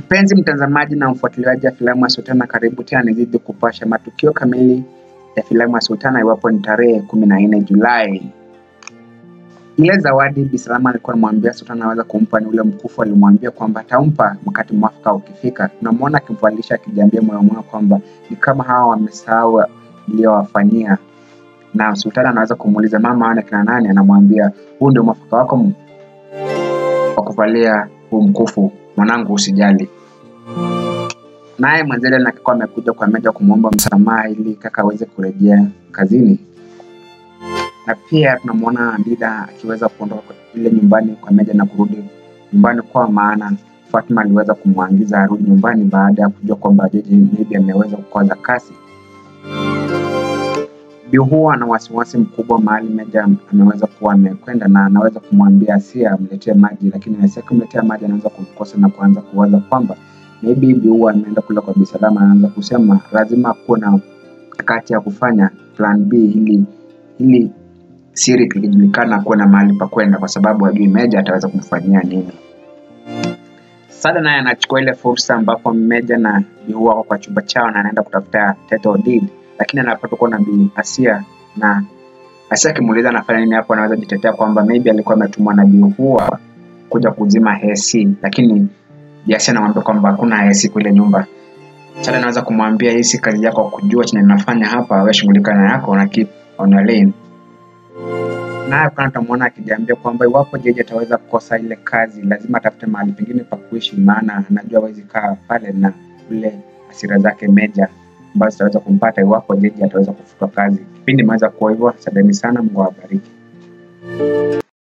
Mpenzi mtazamaji na mfuatiliaji wa filamu ya Sultana, karibu tena nizidi kupasha matukio kamili ya filamu ya Sultana iwapo ni tarehe kumi na nne Julai. Ile zawadi Bi Salama alikuwa anamwambia Sultana anaweza kumpa ni ule mkufu, alimwambia kwamba atampa wakati mwafaka ukifika. Tunamwona akimvalisha akijiambia moyo moyo kwamba ni kama hawa wamesahau iliyowafanyia, na Sultana anaweza kumuuliza mama aone kina nani, anamwambia huu ndio mwafaka wako wa kuvalia huu mkufu, mwanangu, usijali. Naye Mwanzele alikuwa amekuja kwa Meja kumwomba msamaha ili kaka aweze kurejea kazini, na pia tunamwona Dida akiweza kuondoka ile nyumbani kwa Meja na kurudi nyumbani kwa maana Fatma aliweza kumwagiza arudi nyumbani baada ya kujua kwamba Jeje maybe ameweza kukoza kasi. Bi huwa ana wasiwasi mkubwa mahali Meja ameweza kuwa amekwenda, na anaweza kumwambia Asia amletee maji, lakini Asia kumletea maji anaweza kumkosa na kuanza kuwaza kwamba maybe Bi huwa ameenda kula kwa Bi Salama. Anaanza kusema lazima kuwe na kati ya kufanya plan B ili ili siri ikijulikana kuwe na mahali pa kwenda, kwa sababu hajui Meja ataweza kumfanyia nini. Sada naye anachukua ile fursa ambapo Meja na Bi huwa wako kwa chumba chao na anaenda kutafuta title deed lakini anapata kuwa na Bi Asia na Asia akimuuliza anafanya nini hapo, anaweza jitetea kwamba maybe alikuwa ametumwa na Bi Hua kuja kuzima hesi, lakini Bi Asia anamwambia kwamba hakuna hesi kule nyumba. Sada anaweza kumwambia hii si kazi yako kujua chenye ninafanya hapa, wewe shughulika na yako na keep on your lane. Naye kuna tutamwona akijiambia kwamba iwapo Jeje ataweza kukosa ile kazi, lazima atafute mahali pengine pa kuishi, maana anajua hawezi kaa pale na ule hasira zake Meja ambazo zitaweza kumpata iwapo Jeje ataweza kufutwa kazi. Kipindi imeweza kuwa hivyo. Asanteni sana, Mungu awabariki.